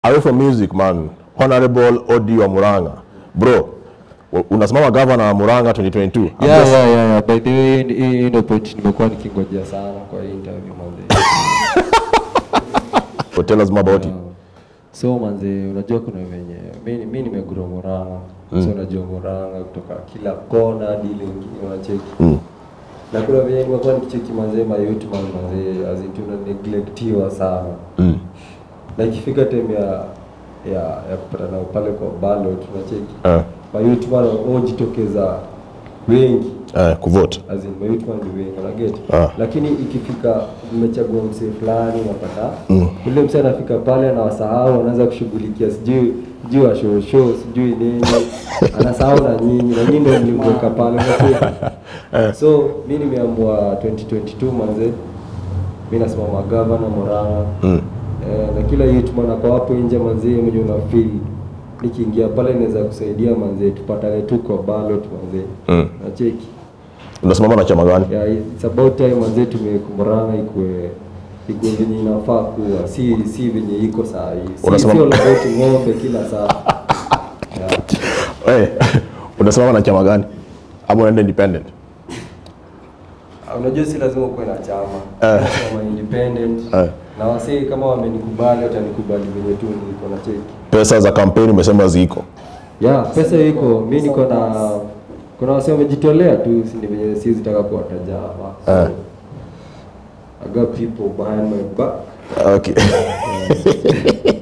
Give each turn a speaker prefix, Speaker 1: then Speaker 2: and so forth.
Speaker 1: away from music man honorable odi wa muranga bro u- unasimama governor wa muranga 2022
Speaker 2: Yeah, yeah, yeah, yeah. By the way, hii- hii hii ndio point nimekuwa nikingojea sana kwa hii interview manze.
Speaker 1: so tell us more about it
Speaker 2: So manze, unajua kuna venye mi mi nimegura Murang'a. So unajua Murang'a kutoka kila kona hadi ile ingine unacheki.
Speaker 1: Mm.
Speaker 2: Na kuna venye nimekuwa nikicheki manze ma youth man manze as in tuna neglectiwa sana.
Speaker 1: Mm.
Speaker 2: Na ikifika time ya ya ya kupatana pale kwa ballot tunacheki.
Speaker 1: Eh,
Speaker 2: Ma youth man wajitokeza wengi.
Speaker 1: eh, kuvote
Speaker 2: As in, my youth man ni wengi unaget
Speaker 1: Ah.
Speaker 2: lakini ikifika mmechagua msee fulani unapata mm. ule msee anafika pale anawasahau anaanza kushughulikia sijui sijui wa show show sijui nini anasahau na nyinyi na nyinyi ndio mlimweka pale unacheki so mi nimeamua 2022 manze mi nasimama gavana Murang'a
Speaker 1: Mm.
Speaker 2: eh, na kila youth man ako hapo nje manze mwenye una feel nikiingia pale naweza kusaidia manze tupatane tu kwa ballot manze
Speaker 1: Mm.
Speaker 2: nacheki
Speaker 1: unasimama na chama gani
Speaker 2: yeah, it's about time manze tumekumburana ikue ikue venye inafaa kuwa si si venye iko saa hii si,
Speaker 1: Unasema-
Speaker 2: si all about ng'ombe kila saa yeah.
Speaker 1: Eh, unasimama na chama gani ama unaenda independent
Speaker 2: Ah, unajua si lazima ukuwe na chama
Speaker 1: Eh.
Speaker 2: chama independent
Speaker 1: Eh.
Speaker 2: na wasee kama wamenikubali watanikubali venye tu niko na cheki
Speaker 1: pesa za kampeni umesema ziko
Speaker 2: yeah pesa iko mi niko na kuna wasee wamejitolea tu si ni venye siwezi taka kuwataja hapa so,
Speaker 1: Eh.
Speaker 2: I got people behind my back
Speaker 1: okay